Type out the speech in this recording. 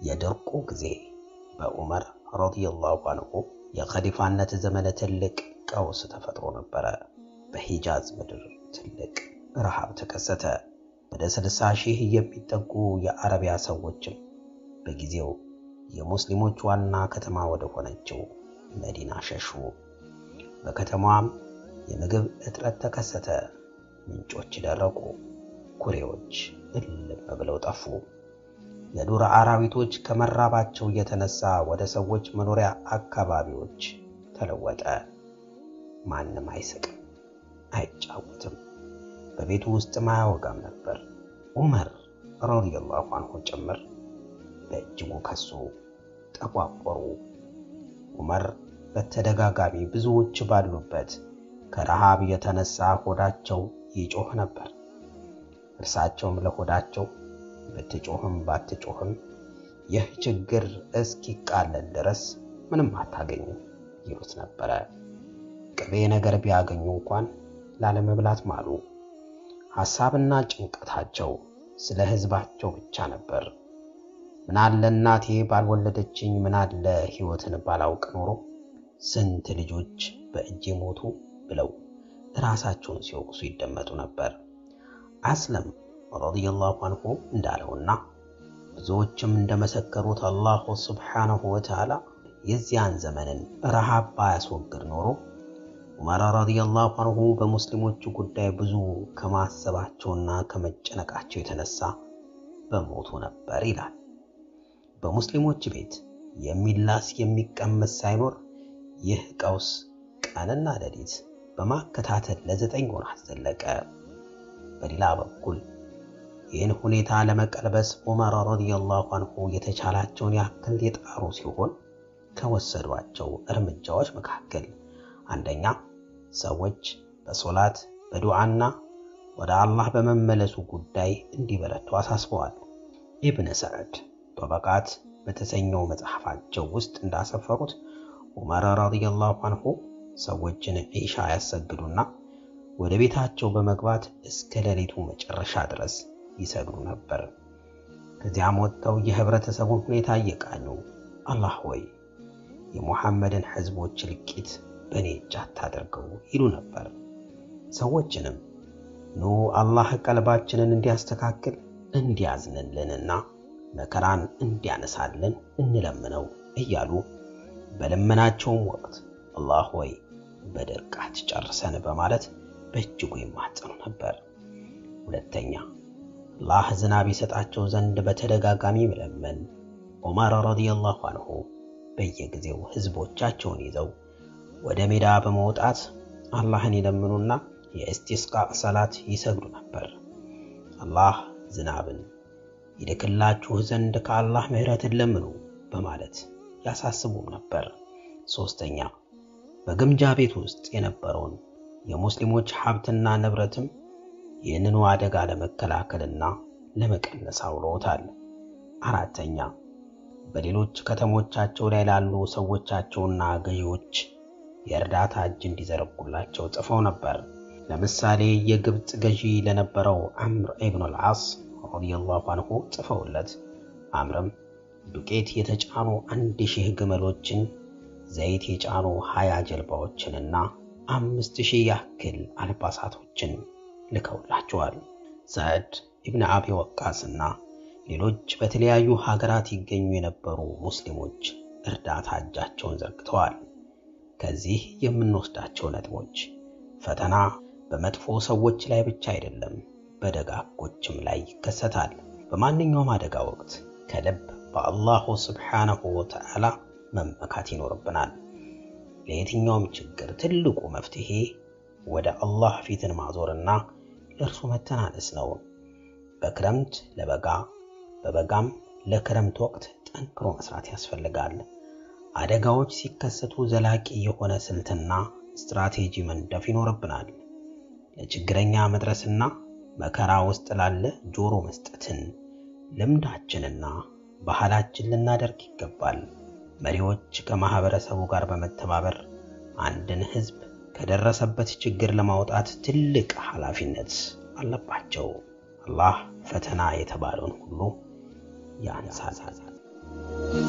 የድርቁ ጊዜ በዑመር ረዲየላሁ አንሁ የኸሊፋነት ዘመነ ትልቅ ቀውስ ተፈጥሮ ነበረ። በሂጃዝ ምድር ትልቅ ረሃብ ተከሰተ። ወደ ስልሳ ሺህ የሚጠጉ የአረቢያ ሰዎችም በጊዜው የሙስሊሞች ዋና ከተማ ወደ ሆነችው መዲና ሸሹ። በከተማዋም የምግብ እጥረት ተከሰተ። ምንጮች ደረቁ። ኩሬዎች እልም ብለው ጠፉ። የዱር አራዊቶች ከመራባቸው የተነሳ ወደ ሰዎች መኖሪያ አካባቢዎች ተለወጠ። ማንም አይስቅም፣ አይጫወትም፣ በቤቱ ውስጥም አያወጋም ነበር። ዑመር ረዲየላሁ አንሁ ጭምር በእጅጉ ከሱ፣ ጠቋቆሩ። ዑመር በተደጋጋሚ ብዙዎች ባሉበት ከረሃብ የተነሳ ሆዳቸው ይጮህ ነበር። እርሳቸውም ለሆዳቸው ብትጮህም ባትጮህም ይህ ችግር እስኪቃለል ድረስ ምንም አታገኙም ይሉት ነበረ። ቅቤ ነገር ቢያገኙ እንኳን ላለመብላት ማሉ። ሐሳብና ጭንቀታቸው ስለ ሕዝባቸው ብቻ ነበር። ምናለ እናቴ ባልወለደችኝ፣ ምናለ ሕይወትን ባላውቅ ኖሮ ስንት ልጆች በእጄ ሞቱ ብለው ራሳቸውን ሲወቅሱ ይደመጡ ነበር። አስለም ረዲየላሁ አንሁ እንዳለውና ብዙዎችም እንደመሰከሩት አላሁ ስብሓነሁ ወተዓላ የዚያን ዘመንን ረሃብ ባያስወግድ ኖሮ ዑመር ረዲየላሁ አንሁ በሙስሊሞቹ ጉዳይ ብዙ ከማሰባቸውና ከመጨነቃቸው የተነሳ በሞቱ ነበር ይላል። በሙስሊሞች ቤት የሚላስ የሚቀመስ ሳይኖር ይህ ቀውስ ቀንና ሌሊት በማከታተል ለዘጠኝ ወራት ዘለቀ። በሌላ በኩል ይህን ሁኔታ ለመቀልበስ ዑመር ረዲየላሁ አንሁ የተቻላቸውን ያክል የጣሩ ሲሆን ከወሰዷቸው እርምጃዎች መካከል አንደኛ ሰዎች በሶላት በዱዓና ወደ አላህ በመመለሱ ጉዳይ እንዲበረቱ አሳስበዋል። ኢብን ሰዕድ ጦበቃት በተሰኘው መጽሐፋቸው ውስጥ እንዳሰፈሩት ዑመር ረዲየላሁ አንሁ ሰዎችን ዒሻ ያሰግዱና ወደ ቤታቸው በመግባት እስከ ሌሊቱ መጨረሻ ድረስ ይሰግዱ ነበር። ከዚያም ወጥተው የህብረተሰቡን ሁኔታ እየቃኙ አላህ ሆይ የሙሐመድን ሕዝቦች እልቂት በእኔ እጅ አታደርገው ይሉ ነበር። ሰዎችንም ኑ አላህ ቀልባችንን እንዲያስተካክል እንዲያዝንልንና መከራን እንዲያነሳልን እንለምነው እያሉ በልመናቸውም ወቅት አላህ ሆይ በድርቅ አትጨርሰን በማለት በእጅጉ ይማጸኑ ነበር። ሁለተኛ አላህ ዝናብ ይሰጣቸው ዘንድ በተደጋጋሚ መለመን። ዑመር ረዲየላሁ አንሁ በየጊዜው ህዝቦቻቸውን ይዘው ወደ ሜዳ በመውጣት አላህን ይለምኑና የእስቲስቃ ሰላት ይሰግዱ ነበር። አላህ ዝናብን ይልክላችሁ ዘንድ ከአላህ ምሕረትን ለምኑ በማለት ያሳስቡም ነበር። ሶስተኛ በግምጃ ቤት ውስጥ የነበረውን የሙስሊሞች ሀብትና ንብረትም ይህንኑ አደጋ ለመከላከልና ለመቀነስ አውለውታል። አራተኛ በሌሎች ከተሞቻቸው ላይ ላሉ ሰዎቻቸውና ገዢዎች የእርዳታ እጅ እንዲዘረጉላቸው ጽፈው ነበር። ለምሳሌ የግብፅ ገዢ ለነበረው አምር ኢብኑ አልዓስ ረዲየላሁ አንሁ ጽፈውለት አምርም ዱቄት የተጫኑ አንድ ሺህ ግመሎችን፣ ዘይት የጫኑ ሀያ ጀልባዎችንና አምስት ሺህ ያክል አልባሳቶችን ልከውላቸዋል። ሰዕድ ኢብን አቢ ወቃስና ሌሎች በተለያዩ ሀገራት ይገኙ የነበሩ ሙስሊሞች እርዳታ እጃቸውን ዘርግተዋል። ከዚህ የምንወስዳቸው ነጥቦች ፈተና በመጥፎ ሰዎች ላይ ብቻ አይደለም፣ በደጋጎችም ላይ ይከሰታል። በማንኛውም አደጋ ወቅት ከልብ በአላሁ ስብሓነሁ ወተዓላ መመካት ይኖርብናል። ለየትኛውም ችግር ትልቁ መፍትሄ ወደ አላህ ፊትን ማዞርና ለእርሱ መተናነስ ነው። በክረምት ለበጋ በበጋም ለክረምት ወቅት ጠንክሮ መስራት ያስፈልጋል። አደጋዎች ሲከሰቱ ዘላቂ የሆነ ስልትና ስትራቴጂ መንደፍ ይኖርብናል። ለችግረኛ መድረስና መከራ ውስጥ ላለ ጆሮ መስጠትን ልምዳችንና ባህላችን ልናደርግ ይገባል። መሪዎች ከማህበረሰቡ ጋር በመተባበር አንድን ህዝብ ከደረሰበት ችግር ለማውጣት ትልቅ ኃላፊነት አለባቸው። አላህ ፈተና የተባለውን ሁሉ ያንሳል። ነው።